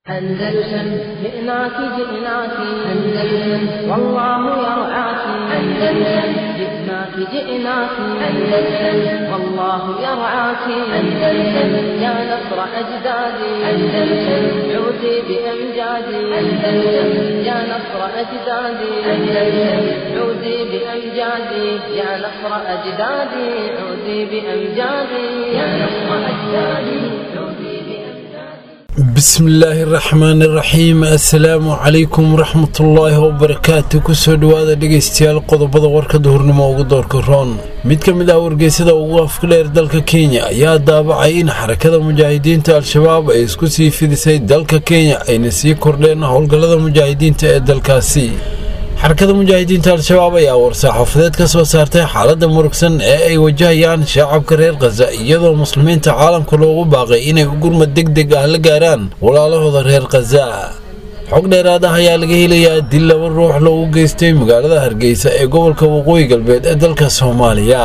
أندلسن جئناك جئناك أندلسن والله يرعاك أندلسن جئناك جئناك أندلسن والله يرعاك أندلسن يا نصر أجدادي أندلسن عودي بأمجادي أندلسن يا نصر أجدادي أندلسن عودي بأمجادي يا نصر أجدادي عودي بأمجادي يا نصر أجدادي عودي بأمجادي bismillaahi raxmaani raxiim assalaamu calaykum waraxmatullaahi wabarakaatu kusoo dhowaada dhegaystayaal qodobada warka duhurnimo ugu doorka roon mid ka mid ah wargeysada ugu afka dheer dalka kenya ayaa daabacay in xarakada mujaahidiinta al-shabaab ay isku sii fidisay dalka kenya ayna sii kordheen howlgallada mujaahidiinta ee dalkaasi xarakada mujaahidiinta al-shabaab ayaa war-saaxaafadeed ka soo saartay xaaladda murugsan ee ay wajahayaan shacabka reer khaza iyadoo muslimiinta caalamka loogu baaqay inay gurmad deg deg ah la gaaraan walaalahooda reer khaza xog dheeraad ah ayaa laga helayaa dil laba ruux loogu geystay magaalada hargeysa ee gobolka waqooyi galbeed ee dalka soomaaliya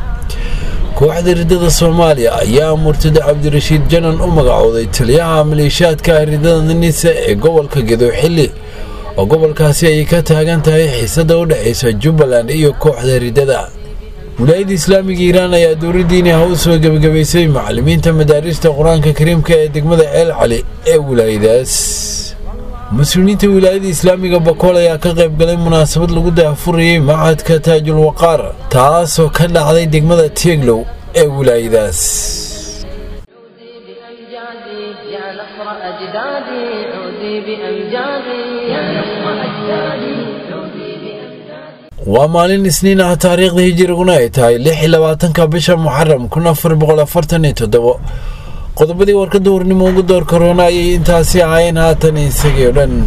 kooxda ridada soomaaliya ayaa murtada cabdirashiid janan u magacooday taliyaha maleeshiyaadka ridada ninisa ee gobolka gedooxili oo gobolkaasi ay ka taagan tahay xiisada u dhexaysa jubbaland iyo kooxda ridada wilaayadda islaamiga iiraan ayaa dowladdiini ha u soo gebagabaysay macallimiinta madaarista qur-aanka kariimka ee degmada ceel cali ee wilaayadaas mas-uuliyiinta wilaayada islaamiga bakool ayaa ka qayb galay munaasabad lagu daahfurayay machadka taajul waqaar taasoo ka dhacday degmada tieglow ee wilaayadaas عودي بأمجادي يا نصر أجدادي عودي بأمجادي يا نصر أجدادي عودي بأمجادي waa maalin isniin ah taariikhda hijiriguna ay tahay lix iyo labaatanka bisha muxaram kun afar boqol afartan iyo toddobo qodobadii warka duhurnimo ugu door korona ayay intaasi ahaayeen haatan isagii o dhan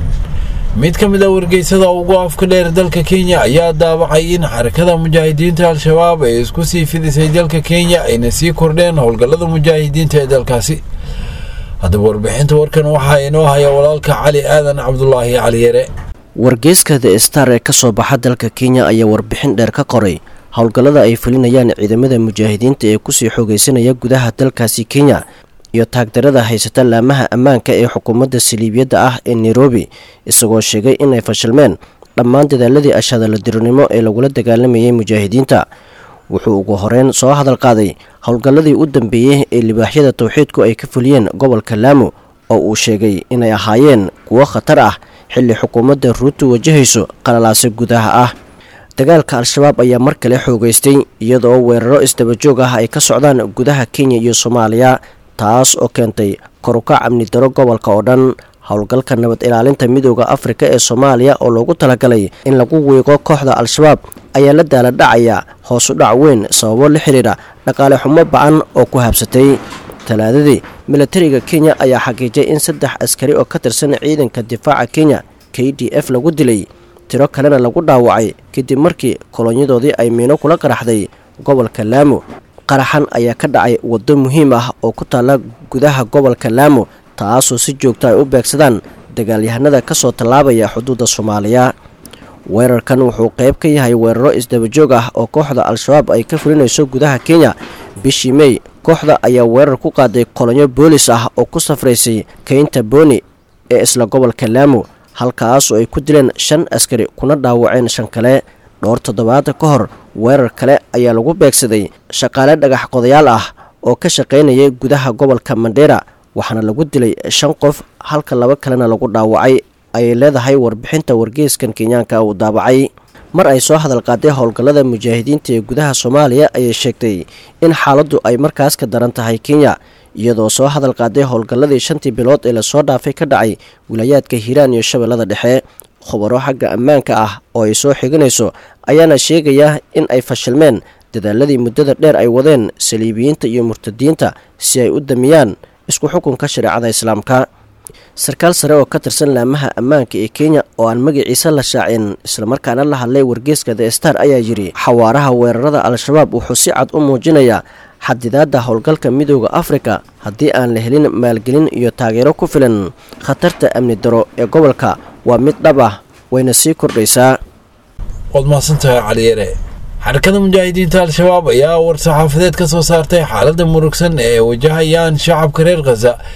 mid ka mid ah wargeysada ugu afka dheer dalka kenya ayaa daabacay in xarakada mujaahidiinta al-shabaab ay isku sii fidisay dalka kenya ayna sii kordheen howlgallada mujaahidiinta ee dalkaasi haddaba warbixinta warkan waxaa inoo haya walaalka cali aadan cabdulaahi cali yare wargeyska the star ee ka soo baxa dalka kenya ayaa warbixin dheer ka qoray howlgallada ay fulinayaan ciidamada mujaahidiinta ee kusii xoogeysanaya gudaha dalkaasi kenya iyo taagdarada haysata laamaha ammaanka ee xukuumadda saliibiyadda ah ee nairobi isagoo sheegay inay fashilmeen dhammaan dadaaladii ashadaladironimo ee lagula dagaalamayay mujaahidiinta wuxuu ugu horeyn soo hadal qaaday howlgalladii u dambeeyey ee libaaxyada towxiidku ay ka fuliyeen gobolka laamo oo uu sheegay inay ahaayeen kuwo khatar ah xilli xukuumadda ruutu wajahayso qalalaase gudaha ah dagaalka al-shabaab ayaa mar kale xoogeystay iyadoo weeraro isdabajoog ah ay ka socdaan gudaha kenya iyo soomaaliya taas oo keentay korukac amni daro gobolka oo dhan howlgalka nabad ilaalinta midooda afrika ee soomaaliya oo loogu talagalay in lagu wiiqo kooxda al-shabaab ayaa la daala dhacaya hoosu dhac weyn sababo la xidhiidha dhaqaale xumo ba-an oo ku habsatay talaadadii milatariga kenya ayaa xaqiijay in saddex askari oo ka tirsan ciidanka difaaca kenya k d f lagu dilay tiro kalena lagu dhaawacay kadib markii kolonyadoodii ay miino kula qaraxday gobolka laamo qaraxan ayaa ka dhacay waddo muhiim ah oo ku taalla gudaha gobolka laamo taasoo si joogto ay u beegsadaan dagaalyahanada ka soo tallaabaya xuduudda soomaaliya weerarkan wuxuu qayb ka yahay weeraro isdabajoog ah oo kooxda al-shabaab ay ka fulinayso gudaha kenya bishii mey kooxda ayaa weerar ku qaaday kolonyo boolis ah oo ku safraysay keynta booni ee isla gobolka laamo halkaasoo ay ku dileen shan askari kuna dhaawaceen shan kale dhowr toddobaad ka hor weerar kale ayaa lagu beegsaday shaqaale dhagax qodayaal ah oo ka shaqaynayay gudaha gobolka mandheera waxaana lagu dilay shan qof halka laba kalena lagu dhaawacay ayay leedahay warbixinta wargeyskan kenyaanka uu daabacay mar ay soo hadal qaaday howlgallada mujaahidiinta ee gudaha soomaaliya ayay sheegtay in xaaladdu ay markaas ka daran tahay kenya iyadoo soo hadal qaaday howlgalladii shantii bilood ee lasoo dhaafay ka dhacay wilaayaadka hiiraan iyo shabeellada dhexe khubaro xagga ammaanka ah oo ay soo xiganayso ayaana sheegaya in ay fashilmeen dadaaladii muddada dheer ay wadeen saliibiyiinta iyo murtadiinta si ay u damiyaan isku xukunka shareecada islaamka sarkaal sare oo ka tirsan laamaha ammaanka ee kenya oo aan magaciisa la shaacin islamarkaana la hadlay wargeeska the star ayaa yidhi xawaaraha weerarada al-shabaab wuxuu si cad u muujinayaa xadidaadda howlgalka midooda afrika haddii aan la helin maalgelin iyo taageero ku filan khatarta amni daro ee gobolka waa mid dhab ah wayna sii kordhaysaa waad mahadsantahay caliyare xarakada mujaahidiinta al-shabaab ayaa war-saxaafadeed ka soo saartay xaaladda murugsan ee wajahayaan shacabka reer khaza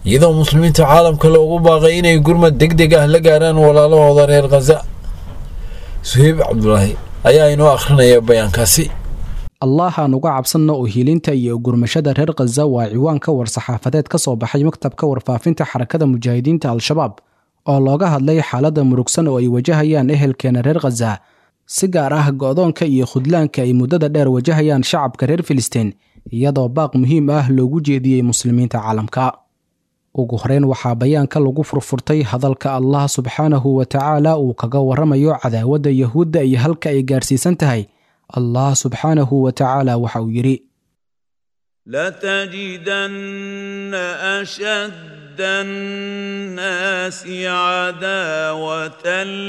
iyadoo muslimiinta caalamka loogu baaqay inay gurmad deg deg ah la gaaraan walaalahooda reer khaza suheyb cabdulaahi ayaa inoo akhrinaya bayaankaasi allahaan uga cabsanna oo hiilinta iyo gurmashada reer khaza waa ciwaanka war-saxaafadeed ka soo baxay maktabka warfaafinta xarakada mujaahidiinta al-shabaab oo looga hadlay xaaladda murugsan oo ay wajahayaan ehelkeena reer khaza si gaar ah go'doonka iyo khudlaanka ay muddada dheer wajahayaan shacabka reer filistiin iyadoo baaq muhiim ah loogu jeediyey muslimiinta caalamka ugu horeyn waxaa bayaanka lagu furfurtay hadalka allah subxaanahu wa tacaala uu kaga warramayo cadaawadda yahuudda iyo halka ay gaarsiisan tahay allah subxaanahu wa tacaala waxa uu yidhi لتجدن أشد الناس عداوة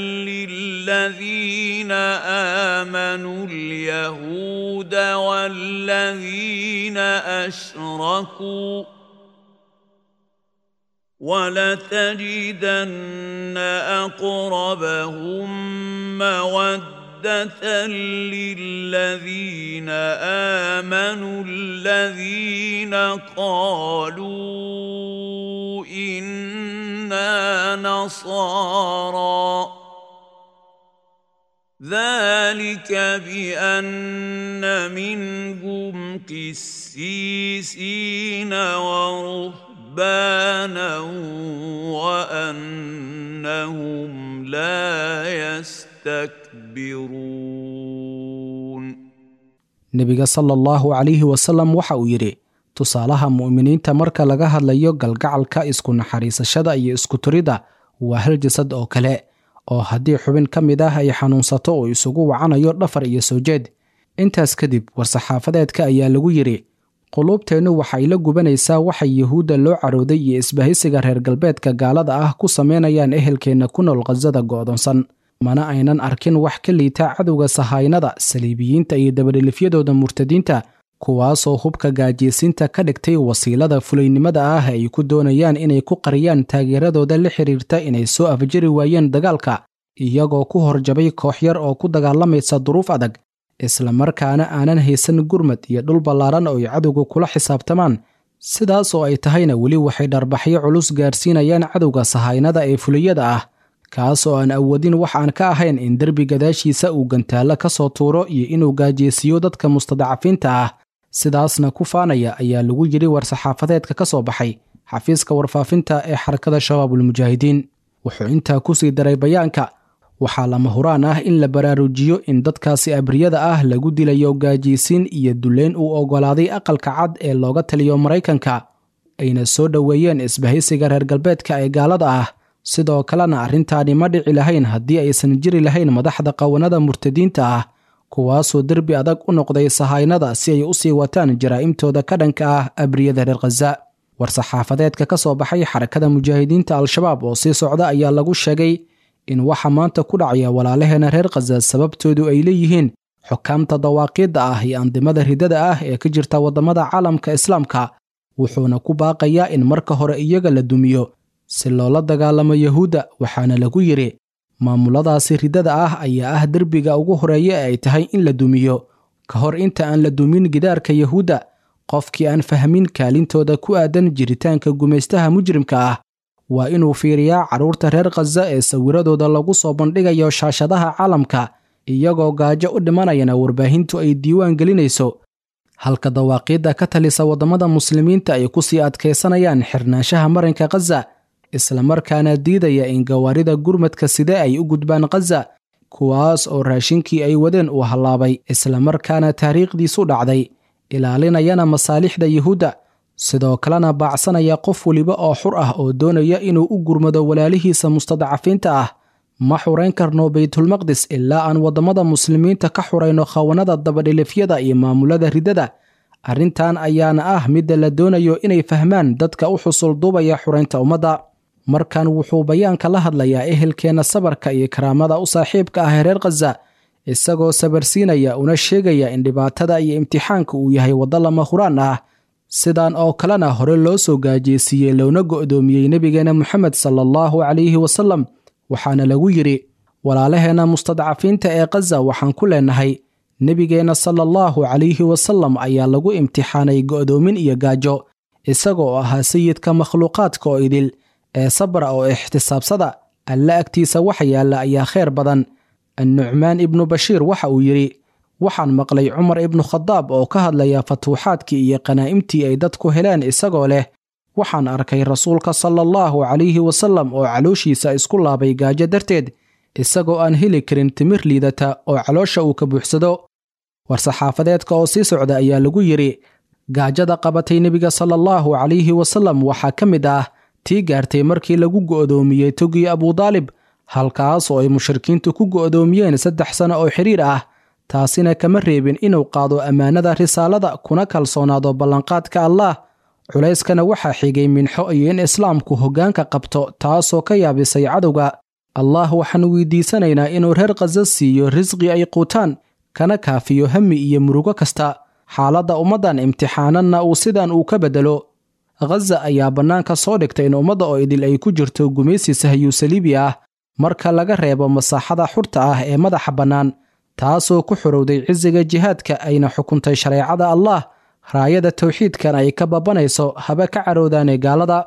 للذين آمنوا اليهود والذين أشركوا ولتجدن أقربهم مودة للذين آمنوا الذين قالوا إنا نصارى ذلك بأن منهم قسيسين ورهبانا وأنهم لا يستكبرون nebiga sala allahu calayhi wasalam waxa uu yidhi tusaalaha mu'miniinta marka laga hadlayo galgacalka isku naxariisashada iyo isku turidda waa hal jasad oo kale oo haddii xubin ka mid ah ay xanuunsato oo isugu wacanayo dhafar iyo soo jeed intaas kadib war-saxaafadeedka ayaa lagu yidhi quluubteennu waxay la gubanaysaa waxay yuhuudda loo carooday iyo isbahaysiga reer galbeedka gaalada ah ku samaynayaan ehelkeenna ku nool khasada go'doonsan mana aynan arkin wax ka liita cadowga sahaynada saliibiyiinta iyo dabadhilifyadooda murtadiinta kuwaasoo hubka gaajiysiinta ka dhigtay wasiilada fulaynimada ah ay ku doonayaan inay ku qariyaan taageeradooda la xiriirta inay soo afjari waayeen dagaalka iyagoo ku horjabay koox yar oo ku dagaalamaysa duruuf adag islamarkaana aanan haysan gurmad iyo dhul ballaaran oo ay cadowga kula xisaabtamaan sidaas oo ay tahayna weli waxay dharbaxyo culus gaarsiinayaan cadowga sahaynada ee fuliyada ah kaas oo aan awoodin wax aan ka ahayn in derbi gadaashiisa uu gantaallo ka soo tuuro iyo inuu gaajeysiiyo dadka mustadacafiinta ah sidaasna ku faanaya ayaa lagu yidhi war-saxaafadeedka ka soo baxay xafiiska warfaafinta ee xarakada shabaabulmujaahidiin wuxuu intaa ku sii daray bayaanka waxaa lama huraan ah in la baraarujiyo in dadkaasi abriyada ah lagu dilayo gaajiysiin iyo duleyn uu oggolaaday aqalka cad ee looga taliyo maraykanka ayna soo dhoweeyeen isbahaysiga reer galbeedka ee gaalada ah sidoo kalena arrintaani ma dhici lahayn haddii aysan jiri lahayn madaxda qawanada murtadiinta ah kuwaasoo derbi adag u noqday sahaynada si ay u sii wataan jaraa'imtooda ka dhanka ah abriyada reer khaza war-saxaafadeedka ka soo baxay xarakada mujaahidiinta al-shabaab oo sii socda ayaa lagu sheegay in waxa maanta ku dhacaya walaalaheena reer khaza sababtoodu ay leeyihiin xukaamta dawaaqiidda ah iyo andimada ridada ah ee ka jirta waddamada caalamka islaamka wuxuuna ku baaqayaa in marka hore iyaga la dumiyo si loola dagaalamo yahuudda waxaana lagu yidhi maamuladaasi ridada ah ayaa ah derbiga ugu horeeya ee ay tahay in la dumiyo ka hor inta aan la dumin gidaarka yahuudda qofkii aan fahmin kaalintooda ku aadan jiritaanka gumaystaha mujrimka ah waa inuu fiiriyaa carruurta reer khaza ee sawiradooda lagu soo bandhigayo shaashadaha caalamka iyagoo gaajo u dhimanayana warbaahintu ay diiwaan gelinayso halka dawaaqiidda ka talisa waddamada muslimiinta ay ku sii adkaysanayaan xirnaanshaha marinka khaza islamarkaana diidaya in gawaarida gurmadka side ay u gudbaan khaza kuwaas oo raashinkii ay wadeen uu hallaabay islamarkaana taariikhdiisu dhacday ilaalinayana masaalixda yuhuudda sidoo kalena baacsanaya qof weliba oo xur ah oo doonaya inuu u gurmado walaalihiisa mustadcafiinta ah ma xurayn karno baytulmaqdis ilaa aan waddamada muslimiinta ka xurayno khawanada dabadhilifyada iyo maamulada ridada arrintan ayaana ah midda la doonayo inay fahmaan dadka u xusul duubaya xuraynta ummadda markan wuxuu bayaanka la hadlayaa ehelkeenna sabarka iyo karaamada u saaxiibka ah reer khaza isagoo sabarsiinaya una sheegaya in dhibaatada iyo imtixaanka uu yahay waddo lama huraan ah sidan oo kalena hore loo soo gaajeysiiyey loona go'doomiyey nebigeenna moxamed sala allahu calayhi wasalam waxaana lagu yidhi walaalaheenna mustadcafiinta ee khaza waxaan ku leenahay nebigeenna sala allahu calayhi wasalam ayaa lagu imtixaanay go'doomin iyo gaajo isagoo ahaa sayidka makhluuqaadka oo idil ee sabra oo ixtisaabsada alle agtiisa waxa yaalla ayaa khayr badan annucmaan ibnu bashiir waxa uu yidhi waxaan maqlay cumar ibnu khadaab oo ka hadlaya fatuuxaadkii iyo qanaa'imtii ay dadku heleen isagoo leh waxaan arkay rasuulka sala allahu calayhi wasallam oo calooshiisa isku laabay gaajo darteed isagoo aan heli karin timir liidata oo caloosha uu ka buuxsado war-saxaafadeedka oo sii socda ayaa lagu yidhi gaajada qabatay nebiga sala allahu calayhi wasallam waxaa ka mid ah tii gaartay markii lagu go'doomiyey togii abudaalib halkaas oo ay mushrikiintu ku go'doomiyeen saddex sano oo xidhiir ah taasina kama reebin inuu qaado ammaanada risaalada kuna kalsoonaado ballanqaadka allaah culayskana waxaa xigay minxo iyo in islaamku hoggaanka qabto taasoo ka yaabisay cadowga allah waxaan weydiisanaynaa inuu reer khaza siiyo risqi ay quutaan kana kaafiyo hami iyo murugo kasta xaaladda ummaddan imtixaananna uu sidan uu ka beddelo khaza ayaa bannaanka soo dhigtay in ummadda oo idil ay ku jirto gumaysi sahyuu saliibi ah marka laga reebo masaaxada xurta ah ee madaxa bannaan taasoo ku xorowday cisiga jihaadka ayna xukuntay shareecada allah raayada towxiidkan ay ka babanayso haba ka caroodaane gaalada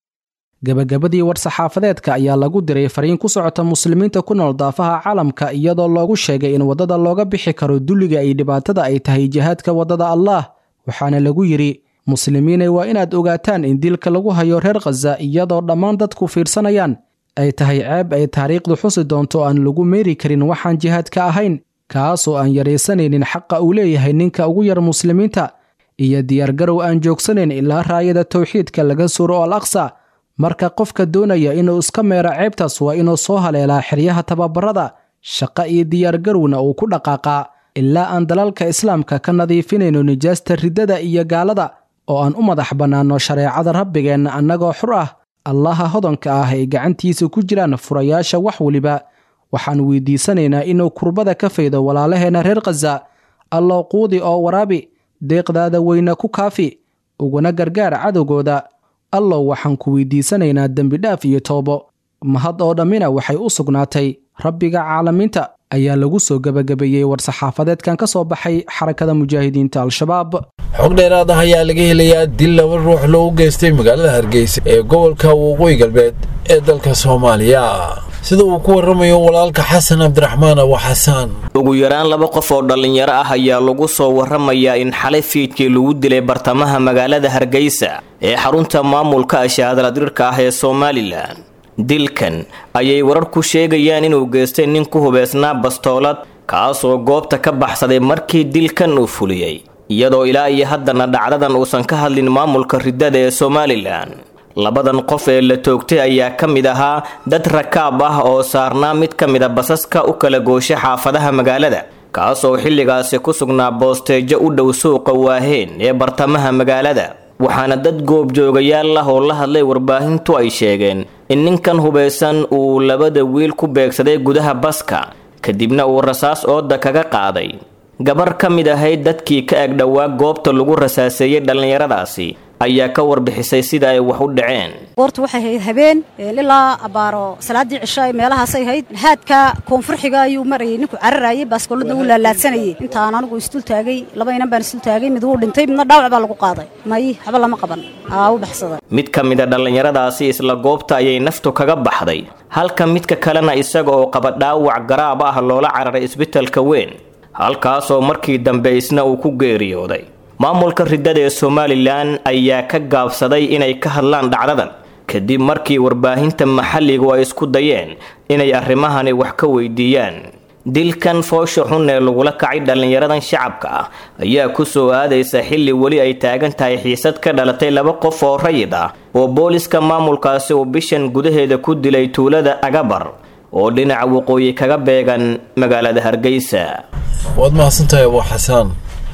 gebagabadii war-saxaafadeedka ayaa lagu diray fariin ku socota muslimiinta ku nool daafaha caalamka iyadoo loogu sheegay in waddada looga bixi karo dulliga iyo dhibaatada ay tahay jihaadka waddada allaah waxaana lagu yidhi muslimiinay waa inaad ogaataan in dilka lagu hayo reer khaza iyadoo dhammaan dadku fiirsanayaan ay tahay ceeb ay taariikhdu xusi doonto aan lagu meeri karin waxaan jihaadka ahayn kaasoo aan yaraysanaynin xaqa uu leeyahay ninka ugu yar muslimiinta iyo diyaargarow aan joogsanayn ilaa raayada towxiidka laga suuro al aqsa marka qofka doonaya inuu iska meero ceebtaas waa inuu soo haleelaa xeryaha tababarada shaqo iyo diyaargarowna uu ku dhaqaaqaa ilaa aan dalalka islaamka ka nadiifinayno nijaasta riddada iyo gaalada oo aan u madax bannaanno shareecada rabbigeenna annagoo xur ah allaha hodanka ah ay gacantiisa ku jiraan furayaasha wax weliba waxaan weydiisanaynaa inuu kurbada ka faydo walaalaheenna reer khaza allow quudi oo waraabi deeqdaada weyna ku kaafi uguna gargaar cadowgooda allow waxaan ku weydiisanaynaa dembidhaaf iyo toobo mahad oo dhammina waxay u sugnaatay rabbiga caalamiinta ayaa lagu soo gebagabeeyey war-saxaafadeedkan ka soo baxay xarakada mujaahidiinta al-shabaab xog dheeraad ah ayaa laga helayaa dil laba ruux loogu geystay magaalada hargeysa ee gobolka waqooyi galbeed ee dalka soomaaliya sida uu ku warramayo walaalka xasan cabdiraxmaan abu xasaan ugu yaraan laba qof oo dhallinyaro ah ayaa lagu soo warramayaa in xalay fiidkii lagu dilay bartamaha magaalada hargeysa ee xarunta maamulka ashaadaladirka ah ee somalilan dilkan ayay warar ku sheegayaan inuu geystay nin ku hubeysnaa bastoolad kaasoo goobta ka baxsaday markii dilkan uu fuliyey iyadoo ilaa iyo haddana dhacdadan uusan ka hadlin maamulka riddada ee somalilan labadan qof ee la toogtay ayaa ka mid ahaa dad rakaab ah oo saarnaa mid ka mid a basaska u kala gooshay xaafadaha magaalada kaasoo xilligaasi ku sugnaa boosteejo u dhow suuqa waaheen ee bartamaha magaalada waxaana dad goobjoogayaal ah oo la hadlay warbaahintu ay sheegeen in ninkan hubaysan uu labada wiil ku beegsaday gudaha baska kadibna uu rasaas ooda kaga qaaday gabar ka mid ahayd dadkii ka eg dhowaa goobta lagu rasaaseeyey dhallinyaradaasi ayaa ka warbixisay sida ay wax u dhaceen goortu waxay ahayd habeen ilaa abbaaro salaaddii cisho ay meelahaasay ahayd haadka koonfurxiga ayuu marayay ninku cararayay baaskoolladna wuu laalaadsanayay intaan anigu isdul taagay laba inan baan isdul taagay mid wuu dhintay midna dhaawac baa lagu qaaday may waxba lama qaban aa u baxsaday mid ka mid a dhallinyaradaasi isla goobta ayay naftu kaga baxday halka midka kalena isaga oo qaba dhaawac garaab ah loola cararay isbitalka weyn halkaasoo markii dambe isna uu ku geeriyooday maamulka riddada ee somalilan ayaa ka gaabsaday inay ka hadlaan dhacdadan kadib markii warbaahinta maxalligu ay isku dayeen inay arrimahani wax ka weydiiyaan dilkan foosha xun ee lagula kacay dhallinyaradan shacabka ah ayaa ku soo aadaysa xilli weli ay taagan tahay xiisad ka dhalatay laba qof oo rayid ah oo booliska maamulkaasi uu bishan gudaheeda ku dilay tuulada agabar oo dhinaca waqooyi kaga beegan magaalada hargeysa waad mahadsantahay abu xasaan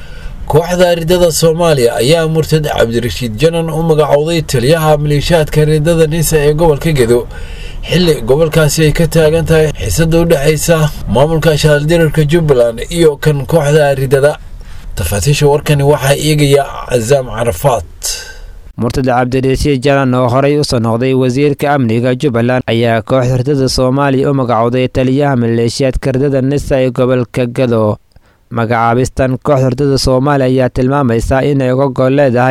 kooxda riddada soomaaliya ayaa murtad cabdirashiid janan u magacowday taliyaha maleeshiyaadka riddada nisa ee gobolka gedo xilli gobolkaasi ay ka taagan tahay xiisada u dhexaysa maamulka shaaldirarka jubbaland iyo kan kooxda riddada tafaatiisha warkani waxaa eegaya casaam carafaad murtad cabdirashiid janan oo horey usoo noqday wasiirka amniga jubbaland ayaa kooxda riddada soomaaliya u magacowday taliyaha maleeshiyaadka riddada nisa ee gobolka gado magacaabistan kooxda riddada soomaaliya ayaa tilmaamaysaa inay uga gol leedahay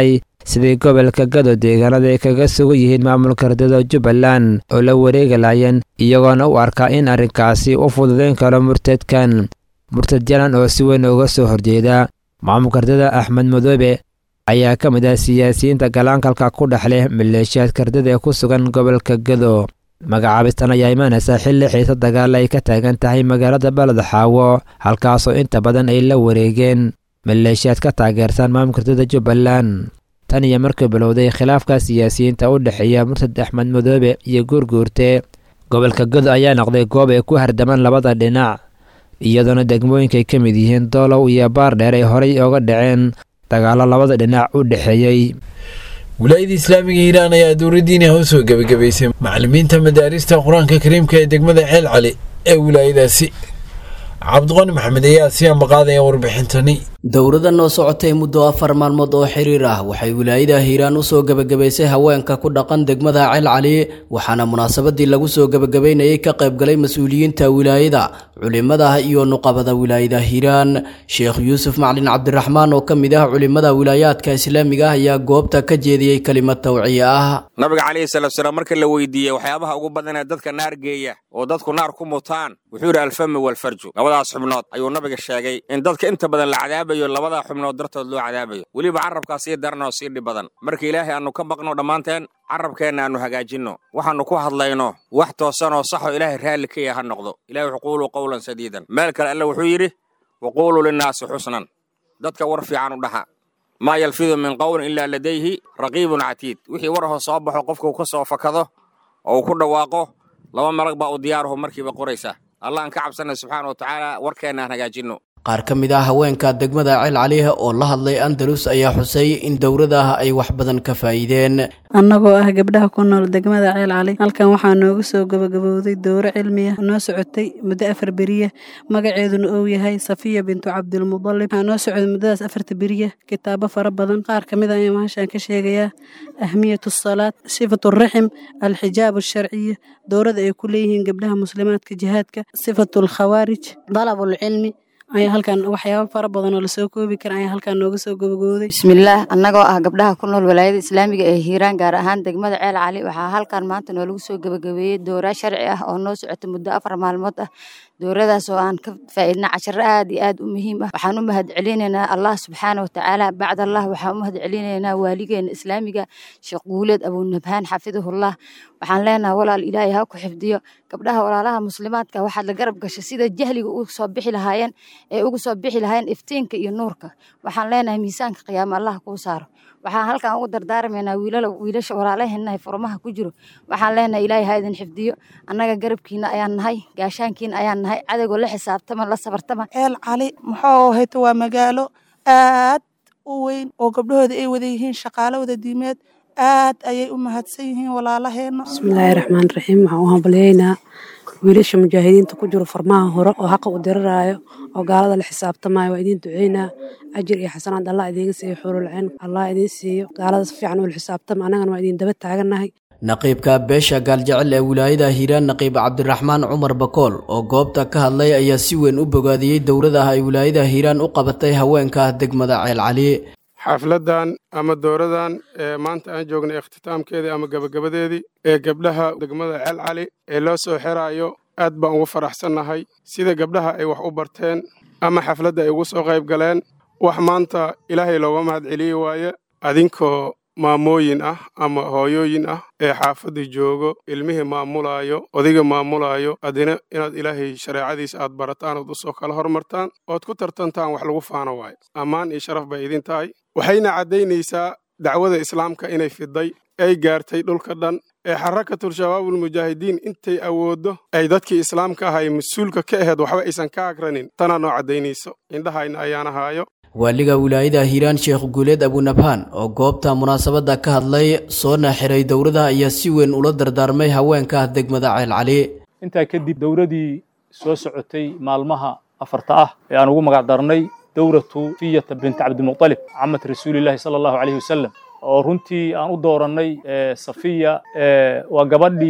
sidii gobolka gado deegaanada ay kaga sugan yihiin maamulka ardada jubbaland oo la wareegi laayeen iyagoona u arkaa in arrinkaasi u fududayn karo murtadkan murtad jalan oo si weyn uga soo horjeeda maamulka ardada axmed madoobe ayaa ka mid ah siyaasiyiinta galaankalka ku dhex leh maleeshiyaadka ardada ee ku sugan gobolka gado magacaabistan ayaa imaanaysa xilli xiisa dagaal ay ka taagan tahay magaalada baled xaawo halkaasoo inta badan ay la wareegeen maleeshiyaad ka taageersan maamulka ardada jubbaland tan iyo markii bilowday khilaafka siyaasiyiinta u dhexeeya murtad axmed madoobe iyo guurguurte gobolka gado ayaa noqday goob ay ku hardamaan labada dhinac iyadoona degmooyinka ay ka mid yihiin doolow iyo baardheer ay horay oga dhaceen dagaallo labada dhinac u dhexeeyey wilaayada islaamiga hiiraan ayaa dowladdiina u soo gebagabaysay macallimiinta madaarista qur-aanka kariimka ee degmada ceel cali ee wilaayadaasi cabdiqani maxamed ayaa sii ambaqaadaya warbixintani dowladan oo socotay muddo afar maalmood oo xiriir ah waxay wilaayada hiiraan usoo gebagabaysay haweenka ku dhaqan degmada ceel cali waxaana munaasabadii lagu soo gebagabaynayay ka qaybgalay mas-uuliyiinta wilaayada culimada iyo nuqabada wilaayada hiiraan sheekh yuusuf maclin cabdiraxmaan oo ka mid ah culimada wilaayaadka islaamiga ah ayaa goobta ka jeediyey kelimad tawciye ah nabiga calayhi salaatusalaam marka la weydiiyey waxyaabaha ugu badan ee dadka naar geeya oo dadku naar ku mutaan wuxuu yidhi alfami walfarju labadaas xubnood ayuu nabiga sheegay in dadka inta badan la cadaabayo labadaa xubnood dartood loo cadaabayo weliba carrabkaa sii daran oo sii dhib badan marka ilaahay aannu ka baqno dhammaanteen carrabkeenna aannu hagaajinno waxaannu ku hadlayno wax toosan oo saxoo ilaahay raalli ka yaha ha noqdo ilahi wuxuu quuluu qowlan sadiidan meel kale alle wuxuu yidhi waquuluu linnaasi xusnan dadka war fiican u dhaha maa yalfidu min qowlin ilaa ladayhi raqiibun catiid wixii warahoo soo baxo qofka uu ka soo fakado oo uu ku dhawaaqo laba malag baa u diyaaruhu markiiba qoraysa allah aan ka cabsanay subxaana wa tacaala warkeenna aan hagaajinno qaar ka mid ah haweenka degmada ceel caliha oo la hadlay andalus ayaa xusay in dowladaah ay wax badan ka faa'iideen annagoo ah gabdhaha ku nool degmada ceel cali halkan waxaa noogu soo gabagabowday dowro cilmiya noo socotay muddo afar beriya magaceeduna uu yahay safiya bintu cabdilmudalib waxaa noo socday muddadaas afarta beriya kitaabo fara badan qaar ka mid a ayaan mahashaan ka sheegayaa ahmiyatu asalaad sifatu raxim alxijaab alsharciya dowrada ay ku leeyihiin gabdhaha muslimaadka jihaadka sifatu alkhawaarij dalabulcilmi ayaa halkan waxyaaba fara badan oo lasoo koobi kara ayaa halkan nooga soo gabagooday bismillaah annagoo ah gabdhaha ku nool walaayada islaamiga ee hiiraan gaar ahaan degmada ceel cali waxaa halkan maanta noolagu soo gabagabeeyey dowraa sharci ah oo noo socotay muddo afar maalmood ah dowradaas oo aan ka faa'iidna casharo aad iyo aad u muhiim ah waxaan u mahad celinaynaa allah subxaana wa tacaala bacd allah waxaan u mahad celinaynaa waaligeena islaamiga sheekh guuleed abunabhaan xafidahullah waxaan leenahay walaal ilaahay ha ku xifdiyo gabdhaha walaalaha muslimaadka waxaad la garab gashay sida jahliga ugu soo bixi lahaayeen ee ugu soo bixi lahaayeen iftiinka iyo nuurka waxaan leenahay miisaanka qiyaama allah kuu saaro waxaan halkan ugu dardaarmaynaa wiilala wiilasha walaalaheenna furmaha ku jiro waxaan leenahay ilaahay ha idin xifdiyo annaga garabkiina ayaan nahay gaashaankiina ayaan nahay cadowga la xisaabtama la sabartama ceel cali muxuu hayto waa magaalo aad u weyn oo gabdhahooda ay wada yihiin shaqaalo wada diimeed aad ayay u mahadsan yihiin walaalaheenna bismillaahi raxmaan raxiim waxaan u hambalyaynaa wiilasha mujaahidiinta ku jiro farmaha hore oo xaqa u diriraayo oo gaalada la xisaabtamayo waa idiin duceynaa ajir iyo xasanaad allah idiinga siiyo xuurulcin allah idiin siiyo gaalada si fiican ula xisaabtama annagana waa idiin daba taagannahay naqiibka beesha gaaljecel ee wilaayada hiiraan naqiib cabdiraxmaan cumar bakool oo goobta ka hadlay ayaa si weyn u bogaadiyey dowladaha ay wilaayada hiiraan u qabatay haweenka degmada ceel cali xafladdan ama dowradan ee maanta aan joognay ikhtitaamkeedii ama gebagabadeedii ee gabdhaha degmada ceel cali ee loo soo xiraayo aad baan ugu faraxsannahay sida gabdhaha ay wax u barteen ama xafladda ay ugu soo qayb galeen wax maanta ilaahay looga mahad celiyi waaye adinkoo maamooyin ah ama hooyooyin ah ee xaafadda joogo ilmihii maamulaayo odayga maamulaayo adina inaad ilaahay shareecadiisa aad barataan ood usoo kala hormartaan ood ku tartantaan wax lagu faano waayo ammaan iyo sharaf bay idin tahay waxayna caddaynaysaa dacwada islaamka inay fiday ay gaartay dhulka dhan ee xarakatul shabaabulmujaahidiin intay awooddo ay dadkii islaamka ahay mas-uulka ka aheed waxba aysan ka agranin tanaa noo caddaynayso indhahayna ayaan ahaayo waaliga wilaayada hiiraan sheekh guuleed abunabhaan oo goobta munaasabadda ka hadlay soona xiray dowrada ayaa si weyn ula dardaarmay haweenka degmada ceel cali intaa kadib dowradii soo socotay maalmaha afarta ah ee aan ugu magac darnay dowratu fiyata binti cabdimuqalib camad rasuulilaahi sala allahu calayhi wasalam oo runtii aan u doorannay safiya waa gabadhii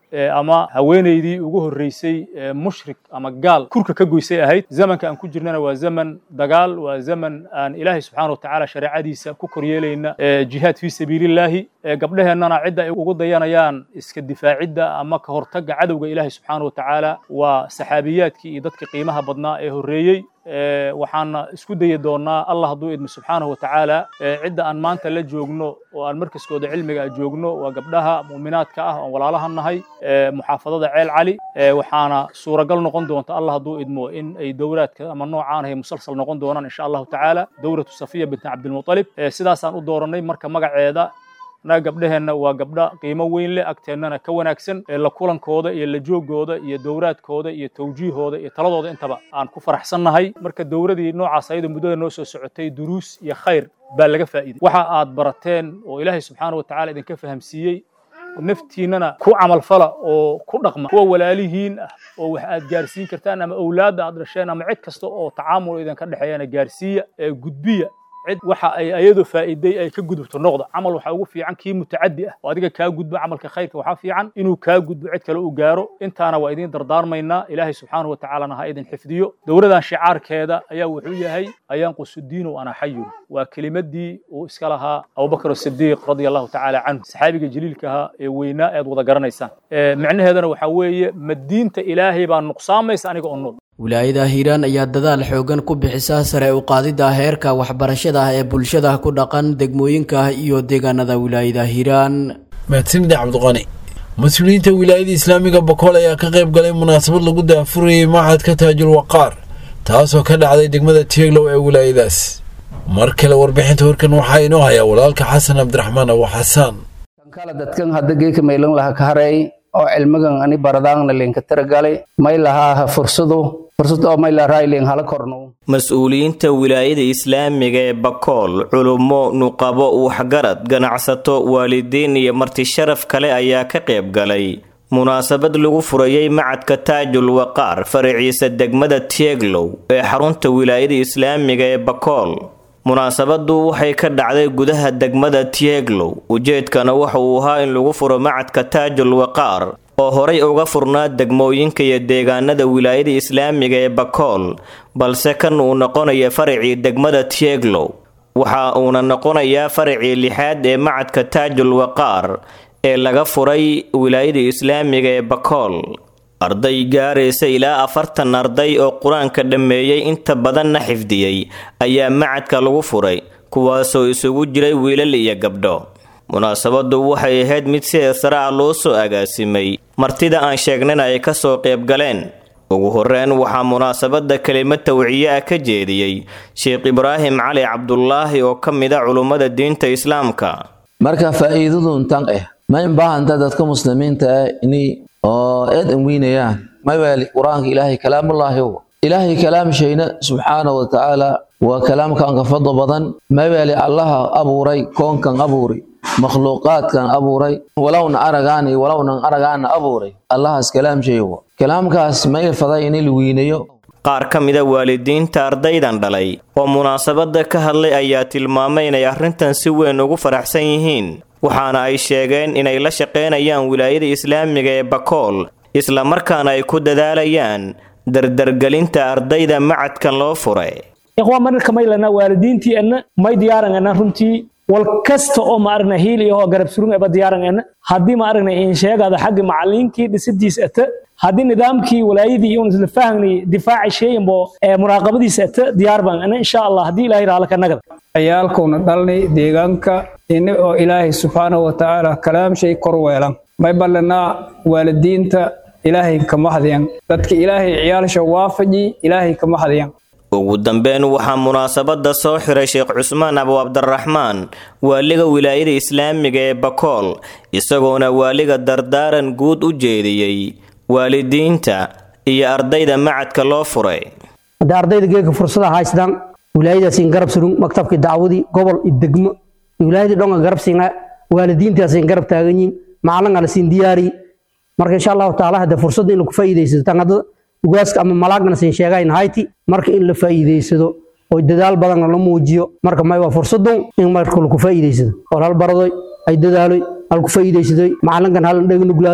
ama haweenaydii ugu horreysay mushrik ama gaal kurka ka goysay ahayd zamanka aan ku jirnana waa zaman dagaal waa zaman aan ilaahay subxaana wa tacaala shareecadiisa ku koryeelayna jihaad fii sabiilillaahi gabdheheennana cidda ay ugu dayanayaan iska difaacidda ama ka hortagga cadowga ilaahay subxaana wa tacaala waa saxaabiyaadkii iyo dadkii qiimaha badnaa ee horreeyey waxaana isku dayi doonaa allah hadduu idmo subxaanahu watacaala cidda aan maanta la joogno oo aan markaskooda cilmiga a joogno waa gabdhaha mu'minaadka ah oon walaalaha nahay muxaafadada ceel cali waxaana suuragal noqon doonta allah hadduu idmo in ay dowraadka ama noocaan ahay musalsal noqon doonaan insha allahu tacaala dowratu safiya binti cabdilmutalib sidaasaan u dooranay marka magaceeda annaga gabdheheenna waa gabdha qiimo weyn leh agteennana ka wanaagsan la kulankooda iyo la joogooda iyo dowraadkooda iyo tawjiihooda iyo taladooda intaba aan ku faraxsannahay marka dowradii noocaas ayada muddada noo soo socotay duruus iyo khayr baa laga faa'iiday waxa aad barateen oo ilaahay subxaana wa tacala idinka fahamsiiyey naftiinnana ku camalfala oo ku dhaqma kuwa walaalihiin ah oo wax aad gaarsiin kartaan ama owlaadda aad dhasheen ama cid kasta oo tacaamul idinka dhexeeyana gaarsiiya ee gudbiya cid waxa ay ayadu faa'iiday ay ka gudubto noqda camal waxaa ugu fiican kii mutacaddi ah oo adiga kaa gudba camalka khayrka waxaa fiican inuu kaa gudbo cid kale uu gaaro intaana waa idiin dardaarmaynaa ilaahay subxaanahu watacaalana ha idin xifdiyo dowladan shicaarkeeda ayaa wuxuu yahay ayaanqusu diinu ana xayun waa kelimadii uu iska lahaa abubakar asidiiq radia allahu tacaala canhu saxaabiga jaliilka ahaa ee weynaa ead wada garanaysaan micnaheedana waxaa weeye ma diinta ilaahay baa nuqsaamaysa aniga oo nool wilaayada hiiraan ayaa dadaal xoogan ku bixisa sare u qaadidda heerka waxbarashada ee bulshada ku dhaqan degmooyinka iyo deegaanada wilaayada hiiraan mahadsanida cabdiqani mas-uuliyiinta wilaayada islaamiga bokool ayaa ka qayb galay munaasabad lagu daafurayay machadka taajul waqaar taasoo ka dhacday degmada tieglow ee wilaayadaas mar kale warbixinta warkan waxaa inoo hayaa walaalka xasan cabdiraxmaan abu xasaan kala dadkan hadda geeka maylan laha ka haray oo cilmigan ani baradaangna linka taragalay may lahaa fursadu fursad oo may lahaa ilin hala korno mas-uuliyiinta wilaayada islaamiga ee bakool culummo nuqabo waxgarad ganacsato waalidiin iyo marti sharaf kale ayaa ka qayb galay munaasabad lagu furayay macadka taajul waqaar faraciisa degmada tieglow ee xarunta wilaayada islaamiga ee bakool munaasabadu waxay ka dhacday gudaha degmada tieglow ujeedkana waxa uu ahaa in lagu furo macadka taajul waqaar oo horay uga furnaa degmooyinka iyo deegaanada wilaayada islaamiga ee bakool balse kan uu noqonaya faracii degmada tieglow waxa uuna noqonayaa faracii lixaad ee macadka taajul waqaar ee laga furay wilaayada islaamiga ee bakool arday gaaraysa ilaa afartan arday oo qur-aanka dhammeeyey inta badanna xifdiyey ayaa macadka lagu furay kuwaasoo isugu jiray wiilal iyo gabdho munaasabadu waxay ahayd mid sida sare ah loo soo agaasimay martida aan sheegnana ay kasoo qayb galeen ugu horeyn waxaa munaasabada kelimad tawciye ah ka jeediyey sheekh ibraahim cali cabdulaahi oo ka mid a culummada diinta islaamka marka faa'iidadu intan ah ma in baahanta dadka muslimiinta ah inay oo eed an weynayaan mawaali qur-aanka ilaahay kalaamullaahi ow ilaahay kalaamshayna subxaana wa tacaala waa kalaamkan ka fadlo badan mawaali allaha abuuray koonkan abuuray makhluuqaadkan abuuray walowna aragaani walownan aragaana abuuray allahaas kalaamshayo kalaamkaas may faday in la weynayo qaar ka mida waalidiinta ardaydan dhalay oo munaasabada ka hadlay ayaa tilmaamay inay arrintan si weyn ugu faraxsan yihiin waxaana ay sheegeen inay la shaqaynayaan wilaayada islaamiga ee bakool isla markaana ay ku dadaalayaan dardargelinta ardayda macadkan loo furay ikhwaan marka maylana waalidiintii anna may diyaaranana runtii wal kasta oo ma aragna hiil iyo oo garab surun eba diyaaranana haddii ma aragna in sheegada xagga macallinkii dhisidiis ata haddii nidaamkii walaayadii iyo isla fahmni difaaci sheeyanbo ee muraaqabadiisa ata diyaar baan ana insha allah haddii ilaahay raala ka nagada ciyaalkuna dhalnay deegaanka ini oo ilaahay subxaanahu wa tacaala kalaamshay kor weelan may ballanaa waalidiinta ilaahay kama hadyan dadka ilaahay ciyaalsha waafaji ilaahay kama hadyan ugu dambeyn waxaa munaasabada soo xiray sheekh cusmaan abu cabdiraxmaan waaliga wilaayada islaamiga ee bakool isagoona waaliga dardaaran guud u jeediyey waalidiinta iyo ardayda macadka loo furay hadda ardayda geega fursada haystaan wilaayadaasiin garab surun maktabkii dacwadii gobol iyo degmo wilaayadii dhonga garab siinaa waalidiintaasiin garab taagan yihin macalin ala siin diyaari marka insha allahu taala hadda fursadda in lagu faa'iidaysado tan hadda ugaaska ama malaagna siin sheegayn hayti marka in la faa'iidaysado oo dadaal badanna la muujiyo marka may waa fursadu in marka lagu faa'iidaysado oo hal baradoy ay dadaaloy hal ku faa'iidaysadoy macalinkan hal dheg nuglaadoy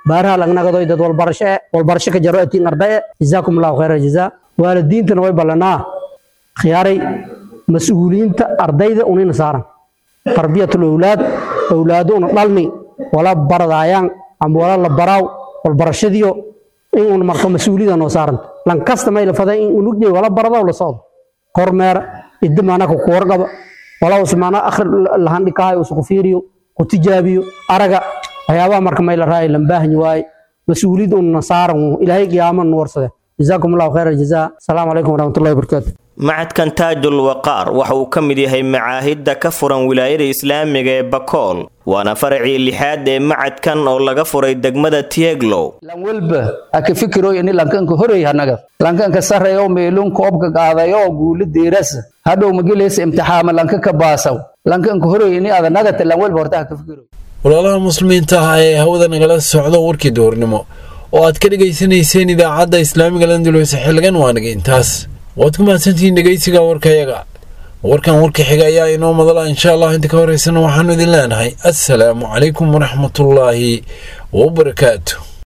baaraha lagnagadoy dad walbarasho e walbarasho ka jaro atiin ardaye jazaakum allahu khayra jazaa waalidiintana way ballanaa khiyaaray mas-uuliyiinta ardayda unayna saaran tarbiyatul owlaad owlaado una dhalni wala baradaayaan ama wala la baraaw walbarashadiyo in un marto mas-uuliyada noo saaranta lankasta may la faday in unugday wala baradaw la socdo kormeera idda maanaka ku warqaba wala usmaana akhri lahandhikahay usku fiiriyo ku tijaabiyo araga waxyaabaha marka may la raaya lambaahanyi waaye mas-uuliyad unna saaran ilaahay qiyaama nu warsade jazaakum allahu khayra jazaa asalaamu calaykum waraxmatullahi wabarakaatu macadkan taajul waqaar waxa uu ka mid yahay macaahidda ka furan wilaayada islaamiga ee bakool waana faracii lixaad ee macadkan oo laga furay degmada tieglow lan welba ha ka fikiroy ini lankanka horey hanaga lankanka sarreyo meelun koobka qaadayo guuli diirasa hadhow magilaysa imtixaama lanka ka baasaw lankanka horey ini adanagata lan welba horta ha ka fikiroy walaalaha muslimiinta ah ee hawada nagala socdo warkii duhurnimo oo aad ka dhegaysanayseen idaacadda islaamiga landulweyse xilligan waanaga intaas waad ku mahadsantihiin dhegaysiga warkayaga warkan warka xiga ayaa inoo madala insha allah inta ka horeysana waxaanu idin leenahay assalaamu calaykum waraxmatullaahi wabarakaatu